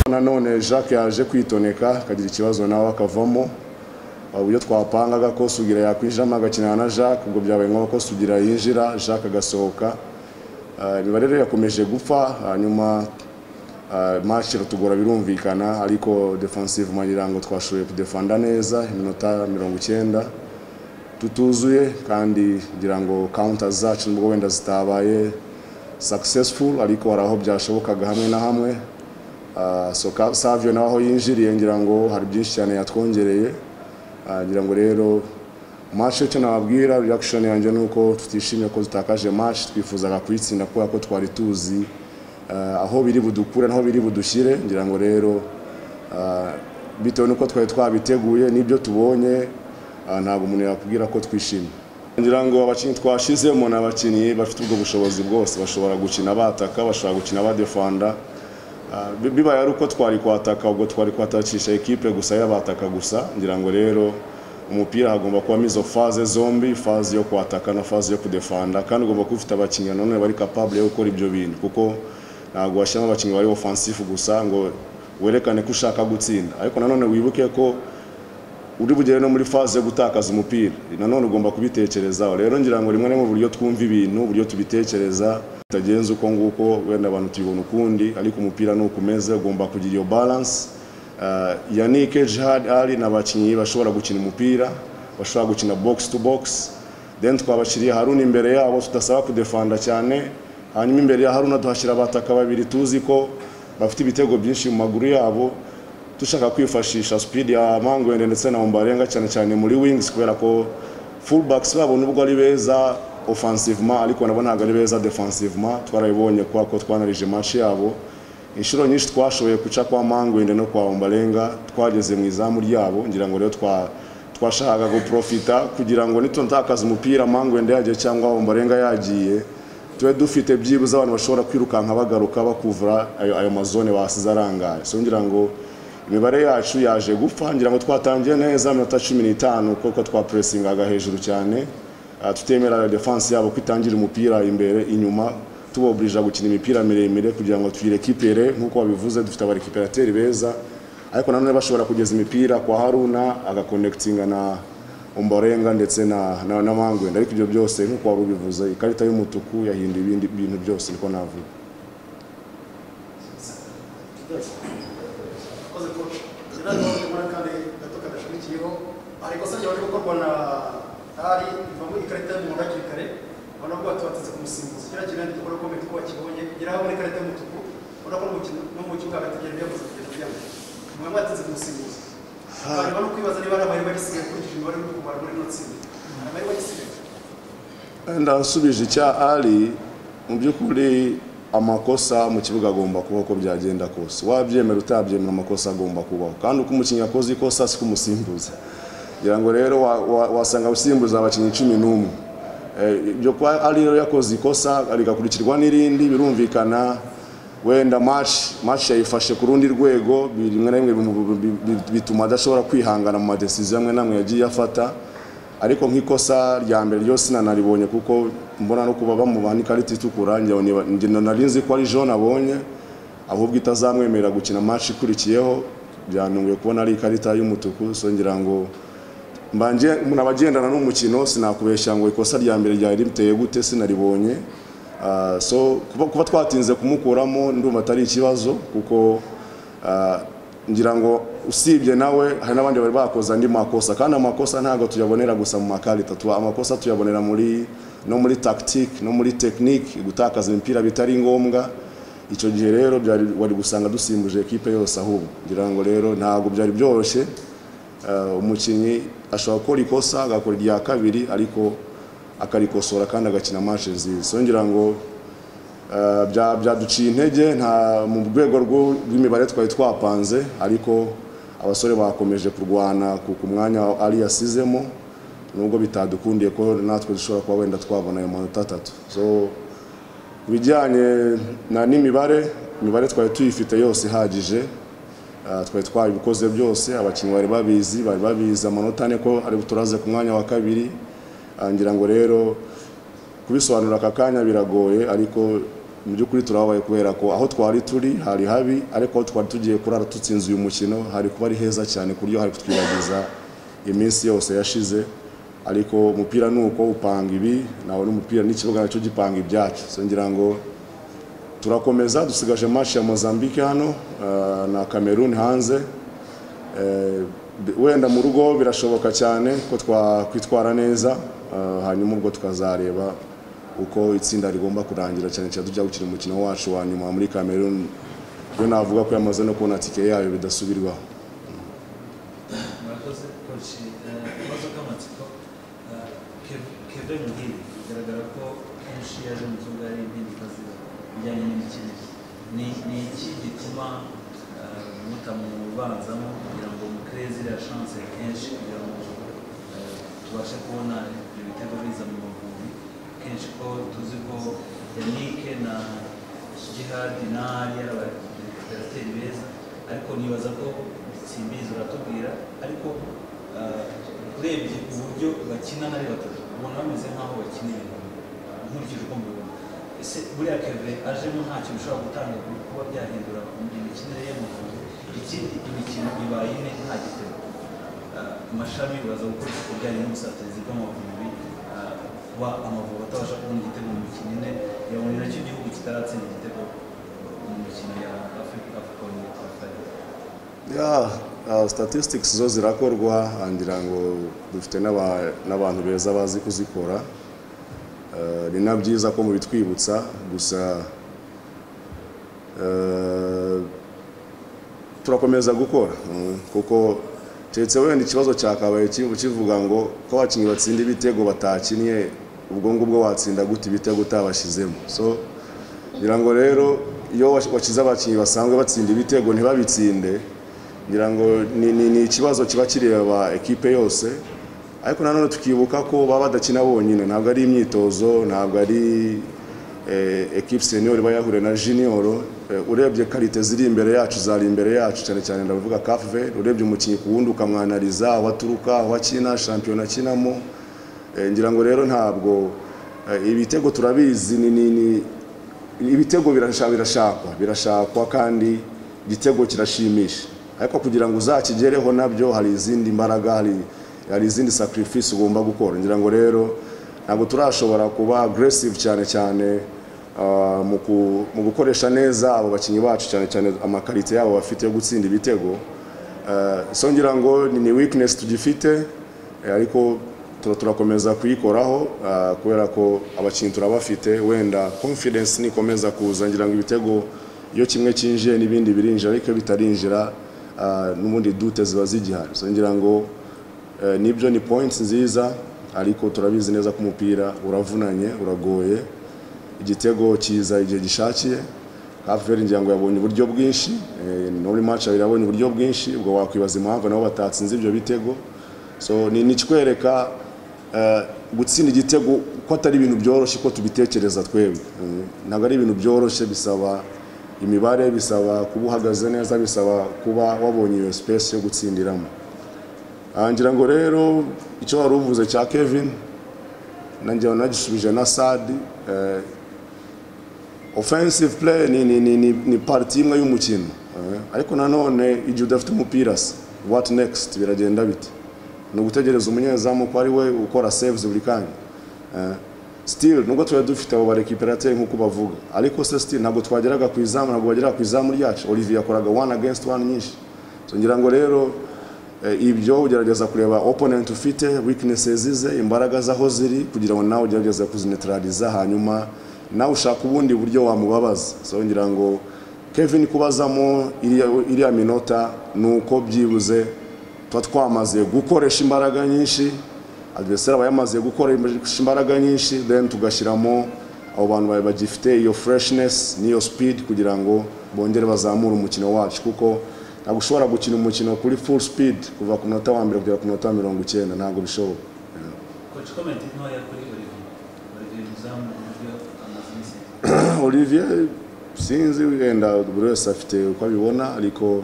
nanone jacques yaje kwitoneka akagira ikibazo nawe akavamo uburyo twapangaga ko sugira yakwijamo agakinana na jacques ubwo byabaye ngombwa ko sugira yinjira jacques agasohoka imibare rero yakomeje gupfa hanyuma match iratugora birumvikana ariko defensive mayirango twashoboye kudefanda neza iminota mirongo icyenda tutuzuye kandi kugira ngo counter zacu nubwo wenda zitabaye successful ariko hari aho byashobokaga hamwe na hamwe so savio nawe aho yinjiriye ngira ngo hari byinshi cyane yatwongereye ngira ngo rero match icyo nababwira reaction yanjye ni uko tutishimiye ko tutakaje match twifuzaga kuyitsinda kubera ko twari tuzi aho biri budukure naho biri budushyire ngira ngo rero bitewe n'uko twari twabiteguye n'ibyo tubonye ntabwo umuntu yakubwira ko twishimye ngira ngo abakinnyi twashyizemo ni abakinnyi bafite ubwo bushobozi bwose bashobora gukina bataka bashobora gukina badefanda bibaye ari uko twari kwataka ubwo twari kwatakisha ekipe gusa y'abataka gusa ngira ngo rero umupira hagomba kubamo izo faze zombi faze yo kwataka na faze yo kudefanda kandi ugomba kuba ufite abakinnyi nanone bari capable yo gukora ibyo bintu kuko ntabwo washyiramo abakinnyi bari ofansifu gusa ngo werekane ko ushaka gutsinda ariko nanone wibuke ko uri bugere no muri faze yo gutakaza umupira nanone ugomba kubitekerezaho rero ngira ngo rimwe na rimwe uburyo twumva ibintu uburyo tubitekereza bitagenze uko nguko wenda abantu tubibona ukundi ariko umupira ni ukumeze ugomba kugira iyo balance yanike jihad ari ni abakinnyi bashobora gukina umupira bashobora gukina box to box then twabashyiriye haruni imbere yabo tudasaba kudefanda cyane hanyuma imbere ya haruna duhashyira abataka babiri tuzi ko bafite ibitego byinshi mu maguru yabo dushaka kwifashisha sipidi ya mangwende ndetse na umbarenga cyane cyane muri wings kubera ko fullbacks babo nubwo ari beza offensivement ariko nabo ntabwo ari beza defensivement twarabibonye kubera ko twanarije match yabo inshuro nyinshi twashoboye guca kwa mangwende no kwa umbarenga twageze mu izamu ryabo ngira ngo rero twa twashakaga guprofita kugira ngo nitutakaza umupira mangwende yagiye cyangwa umbarenga yagiye tube dufite byibuze abantu bashobora kwirukanka bagaruka bakuvura ayo mazone basize arangaye so ngira ngo imibare yacu yaje gupfa ngira ngo twatangiye neza minota cumi n'itanu kuko twapuresingaga hejuru cyane tutemera defanse yabo kwitangira umupira imbere inyuma tuboburija gukina imipira miremire kugira ngo tuyirekipere nk'uko babivuze dufite abarekiperateri beza ariko nanone bashobora kugeza imipira kwa haruna agakonekitinga na umbarenga ndetse na na mangwenda ariko ibyo byose nk'uko wari ubivuze ikarita y'umutuku yahinduye ibindi bintu byose niko navuga wenda nsubije icya ari mu by'ukuri amakosa mu kibuga agomba kuba uko byagenda kose wabyemera utabyemera amakosa agomba kubaho kandi uko umukinnyi akoze ikosa si kumusimbuza kugira ngo rero wasanga gusimbuza abakinnyi cumi n'umwe ibyo kwa ari rero yakoze ikosa rigakurikirwa n'irindi birumvikana wenda match yayifashe ku rundi rwego rimwe na rimwe bituma adashobora kwihangana mu madesiziyo amwe n'amwe yagiye afata ariko nk'ikosa rya mbere ryose nanaribonye kuko mbona no kuba bamubaha n'ikarita itukura nari nzi ko ari jean abonye ahubwo itazamwemerera gukina match ikurikiyeho byanunguye kubona ari ikarita y'umutuku so ngira ngo umuntu abagendana n'umukino sinakubeshya ngo ikosa rya mbere ryari riteye gute sinaribonye so kuba twatinze kumukuramo ndumva atari ikibazo kuko ngira ngo usibye nawe hari n'abandi bari bakoze andi makosa kandi amakosa ntabwo tuyabonera gusa mu makarita amakosa tuyabonera muri no muri tactique no muri tekinike gutakaza imipira bitari ngombwa icyo gihe rero wari gusanga dusimbuje ekipe yose ahubwo ngira ngo rero ntabwo byari byoroshye umukinnyi ashobora gukora ikosa agakora irya kabiri ariko akarikosora kandi agakina match nziza so ngira ngo byaduciye intege nta mu rwego rw'imibare twari twapanze ariko abasore bakomeje kurwana ku mwanya ari yasizemo nubwo bitadukundiye ko natwe dushobora kuba wenda twabona ayo manota atatu so ku bijyanye n'imibare imibare twari tuyifite yose ihagije twari twabikoze byose abakinnyi bari babizi bari babizi amanota ane ko ari turaze ku mwanya wa kabiri ngira ngo rero kubisobanura aka kanya biragoye ariko mu by'ukuri turababaye kubera ko aho twari turi hari habi ariko aho twari tugiye kurara dutsinze uyu mukino hari kuba ari heza cyane ku buryo hari kutwibagiza iminsi yose yashize ariko umupira ni uko upanga ibi nawe n'umupira n'ikibuga nacyo gipanga ibyacu So, ngira ngo turakomeza dusigaje match ya Mozambique hano eh, na Cameroon hanze Eh, bi- wenda mu rugo birashoboka cyane ko twakwitwara neza eh, hanyuma ubwo tukazareba uko itsinda rigomba kurangira cyane cyane tujya gukina umukino wacu wa nyuma muri Cameroon yo navuga ko yamaze no kubona tike yayo bidasubirwaho murakoze koci ibibazo by'amatsiko keve muhire bigaragara ko kenshi yaje mu kibuga ari impindukazi bijyanye n'imikinire ni ni iki gituma eh, mutamubanzamo kugira ngo mukirere ziriya chance kenshi kugira ngo eh, tubashe kubona ibyo bitego biza mu mavubi kenshi ko tuzi ko yanike na jihadi na ari abaterateri beza ariko nibaza ko simbizi uratubwira ariko ah, urebye uburyo bakina ari batatu ubona bameze nk'aho bakina ibintu nkurikije uko mbibona ese buriya keve ajemo nta kintu ushobora gutanga ku kuba byahindura imikinire ye mu gihe ikindi imikino ibaye ine nta gitego Ah, amashami uraza gukora isuku bijyanye n'ubusatirizi bw'amavubi ah, kuba amavubi atabasha kubona igitego mu mikino ine yabonye nacyo igihugu kitaratsinda igitego mu mikino ya afurika afurika ya uh, statistics zo zirakorwa ngira ngo dufite n'aba- n'abantu beza bazi kuzikora Eh, ni na byiza ko mubitwibutsa gusa eh, turakomeza gukora mm, kuko keretse wenda ikibazo cyakabaye kivu- kivuga ngo ko abakinnyi batsinda ibitego batakinnye ubwo ngubwo watsinda gute ibitego utabashyizemo so ngira ngo rero iyo wash- washize abakinnyi basanzwe batsinda ibitego ntibabitsinde ngira ngo ni, ni, ni ikibazo kiba kireba ekipe yose ariko nanone tukibuka ko baba badakina bonyine ntabwo ari imyitozo ntabwo ari eh, ekipe senior iba yahure na junior eh, urebye karite ziri imbere yacu zari imbere yacu cyane cyane ndavuga kafe urebye umukinnyi ku wundi ukamwanariza aho aturuka aho akina shampiyona akinamo Eh, ngira ngo rero ntabwo eh, ibitego turabizi ni ni ni ibitego birasha- birashakwa birashakwa kandi igitego kirashimisha ariko kugira ngo uzakigereho nabyo hari izindi mbaraga hari hari izindi sacrifice ugomba gukora ngira ngo rero ntabwo turashobora kuba aggressive cyane cyane ah, mu ku- mu gukoresha neza abo bakinnyi bacu cyane cyane amakarite yabo bafite yo gutsinda ibitego Eh, so ngira ngo ni- ni weakness tugifite eh, ariko tura- turakomeza kuyikoraho ah, kubera ko abakinnyi turabafite wenda confidence nikomeza kuza ngira ngo ibitego iyo kimwe cyinjiye n'ibindi birinjira ariko iyo bitarinjira ah, n'ubundi dute ziba zigihari so ngira ngo eh, nibyo ni points nziza ariko turabizi neza ko umupira uravunanye uragoye igitego kiza igihe gishakiye Haveri ngira ngo yabonye uburyo bwinshi eh, no muri match abiri yabonye uburyo bwinshi ubwo wakwibaza impamvu nabo batatsinze ibyo bitego so ni ni ikikwereka eh, gutsinda igitego ko atari ibintu byoroshye ko tubitekereza twebwe Eh, ntabwo ari ibintu byoroshye bisaba imibare bisaba kuba uhagaze neza bisaba kuba wabonye iyo space yo gutsindiramo Ah, ngira ngo rero icyo wari uvuze cya Kevin nanjye nagisubije na Sadi eh, offensive play ni, ni, ni, ni, ni parti imwe y'umukino eh, ariko nanone igihe udafite umupira se what next biragenda bite ni ugutegereza umunyezamu ko ari we ukora saves buri kanya eh, still nubwo twari dufite abo barekiperateri nk'uko bavuga ariko se still ntabwo twageraga ku izamu ntabwo bageraga ku izamu ryacu olivier yakoraga one against one nyinshi so ngira ngo rero eh, ibyo ugerageza kureba opponent ufite weaknesses ze imbaraga zaho ziri kugira ngo nawe ugerageze kuzineutraliza hanyuma nawe ushaka ubundi buryo wamubabaza so ngira ngo Kevin kubazamo iriya iriya minota ni uko byibuze tuba twamaze gukoresha imbaraga nyinshi adversaire aba yamaze gukoresha imbaraga nyinshi then tugashyiramo abo bantu ba- bagifite iyo freshness n'iyo speed kugira ngo bongere bazamure umukino wacu kuko ntabwo ushobora gukina umukino kuri full speed kuva ku munota wa mbere kugera ku munota wa mirongo icyenda ntabwo bishoboka Coach, comment ntoya kuri Olivier. Olivier Muzamu uburyo amaze iminsi Olivier sinzi wenda buri wese afite uko abibona ariko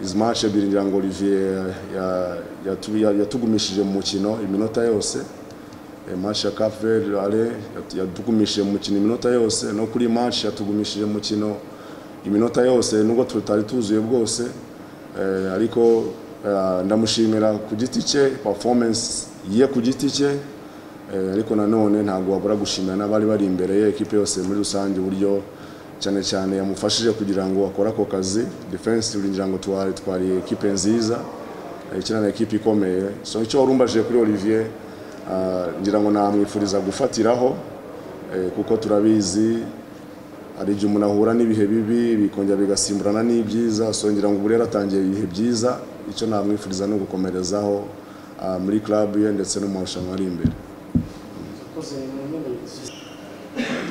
izi match ebyiri ngira ngo Olivier ya- ya- yatu- ya- yatugumishije mu mukino iminota yose match ya Cape Verde ale yatu- yatugumishije mu mukino iminota yose no kuri match yatugumishije mu mukino iminota yose nubwo tutari tuzuye bwose eh, ariko eh, ndamushimira ku giti cye performance ye ku giti cye eh, ariko nanone ntabwo wabura gushimira n'abari bari imbere ye ekipe yose muri rusange uburyo cyane cyane yamufashije kugira ngo akore ako kazi defense uringira ngo twari twari ekipe nziza Eh, ikina na ekipe ikomeye so icyo wari umbajije kuri olivier ah, ngira ngo namwifuriza gufatiraho eh, kuko turabizi hari igihe umuntu ahura n'ibihe bibi bikongera bigasimburana n'ibyiza so ngira ngo ubu rero atangiye ibihe byiza icyo namwifuriza ni ugukomerezaho ah, muri club ye ndetse no mu marushanwa ari imbere ukoze mu ntebe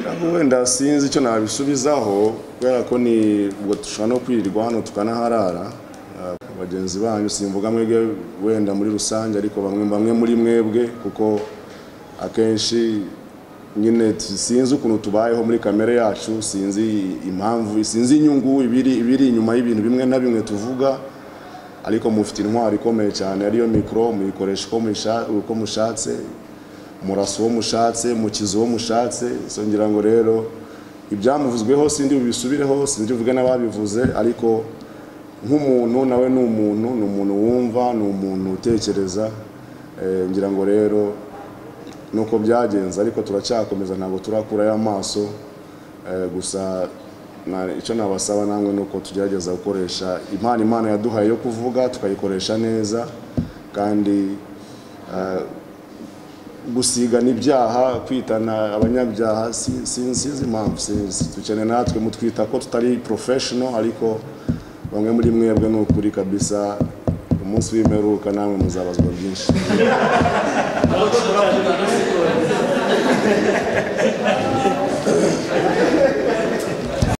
Ntabwo wenda sinzi icyo nabisubizaho kubera ko ni ubwo dushobora no kwirirwa hano tukanaharara Ah, bagenzi banyu simvuga mwebwe wenda muri rusange ariko bamwe bamwe muri mwebwe kuko akenshi nyine t- sinzi ukuntu tubayeho muri kamere yacu sinzi impamvu sinzi inyungu ibiri ibiri inyuma y'ibintu bimwe na bimwe tuvuga ariko mufite intwaro ikomeye cyane ariyo mikoro muyikoresha uko musha- uko mushatse murasa uwo mushatse mukiza uwo mushatse so ngira ngo rero ibyamuvuzweho sindi bubisubireho sindi uvuge n'ababivuze ariko nk'umuntu nawe ni umuntu ni umuntu wumva ni umuntu utekereza Eh, ngira ngo rero nuko byagenze ariko turacyakomeza ntabwo turakurayo amaso Eh, gusa na- icyo nabasaba namwe ni uko tugerageza gukoresha impano imana yaduhaye yo kuvuga tukayikoresha neza kandi gusigana ibyaha kwitana abanyabyaha si- si- sinzi impamvu sinzi dukeneye natwe mutwita ko tutari professional ariko bamwe muri mwebwe ni ukuri kabisa umunsi w'imperuka namwe muzabazwa byinshi